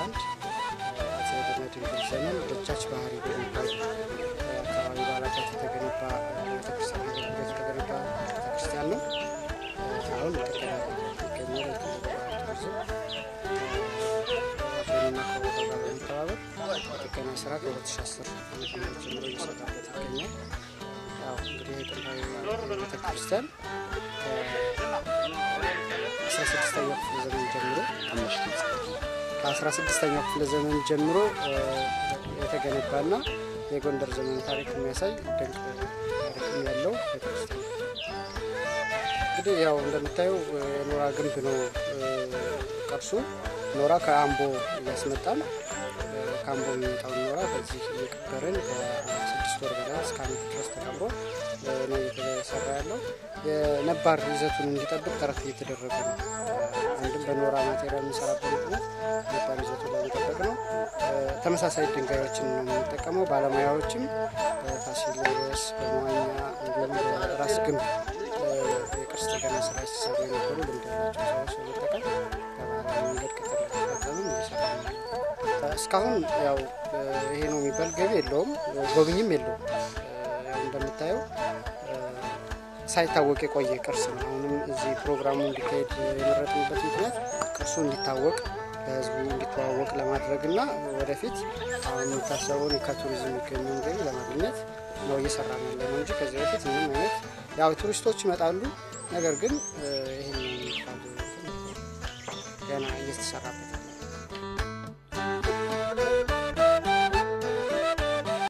አፄ በድነ ድንግል ዘመን ደጃች ባህሪ በሚባል አካባቢ ባላባት የተገነባ ቤተክርስቲያን አገልግሎት የተገነባ ቤተክርስቲያን ነው። አሁን ጥገና ይገኛል። ቱሪዝም አፍሪና ከቦታ ጋር በመተባበር ጥገና ስራ ከ2010 ዓ.ም ጀምሮ እየሰራበት ይገኛል። ያው እንግዲህ የጥንታዊ ቤተክርስቲያን ከ16ኛው ክፍለ ዘመን ጀምሮ ከ16ኛው ክፍለ ዘመን ጀምሮ የተገነባና የጎንደር ዘመን ታሪክ የሚያሳይ ድንቅ ታሪክም ያለው ቤተክርስቲያን እንግዲህ ያው እንደምታየው የኖራ ግንብ ነው ቅርሱ። ኖራ ከአምቦ እያስመጣን ከአምቦ የሚመጣውን ኖራ በዚህ እየቀበርን ከስድስት ወር በላይ እስከ ዓመት ድረስ ተቀብሮ ነው እየተሰራ ያለው። የነባር ይዘቱን እንዲጠብቅ ጥረት እየተደረገ ነው። አንድም በኖራ ማቴሪያል የምንሰራበት ምክንያት ነባር ይዘቱን ለመጠበቅ ነው። ተመሳሳይ ድንጋዮችን ነው የምንጠቀመው። ባለሙያዎችም በፋሲለደስ በመዋኛ እንዲሁም በራስ ግንብ የቅርስ ጥገና ስራ ሲሰሩ የነበሩ ልምድ ያላቸው ሰዎች በመጠቀም በባህላዊ መንገድ ቅጥር ተጠቀምም እየሰራ ነው። እስካሁን ያው ይሄ ነው የሚባል ገቢ የለውም፣ ጎብኝም የለውም። ያው እንደምታየው ሳይታወቅ የቆየ ቅርስ ነው። አሁንም እዚህ ፕሮግራሙ እንዲካሄድ የመረጥንበት ምክንያት ቅርሱ እንዲታወቅ ለሕዝቡ እንዲተዋወቅ ለማድረግ እና ወደፊት አሁን የሚታሰበውን ከቱሪዝም የሚገኘውን ገቢ ለማግኘት ነው እየሰራ ነው ያለ ነው እንጂ ከዚህ በፊት ምንም አይነት ያው ቱሪስቶች ይመጣሉ። ነገር ግን ይህን የሚባል ገና እየተሰራበት ነው።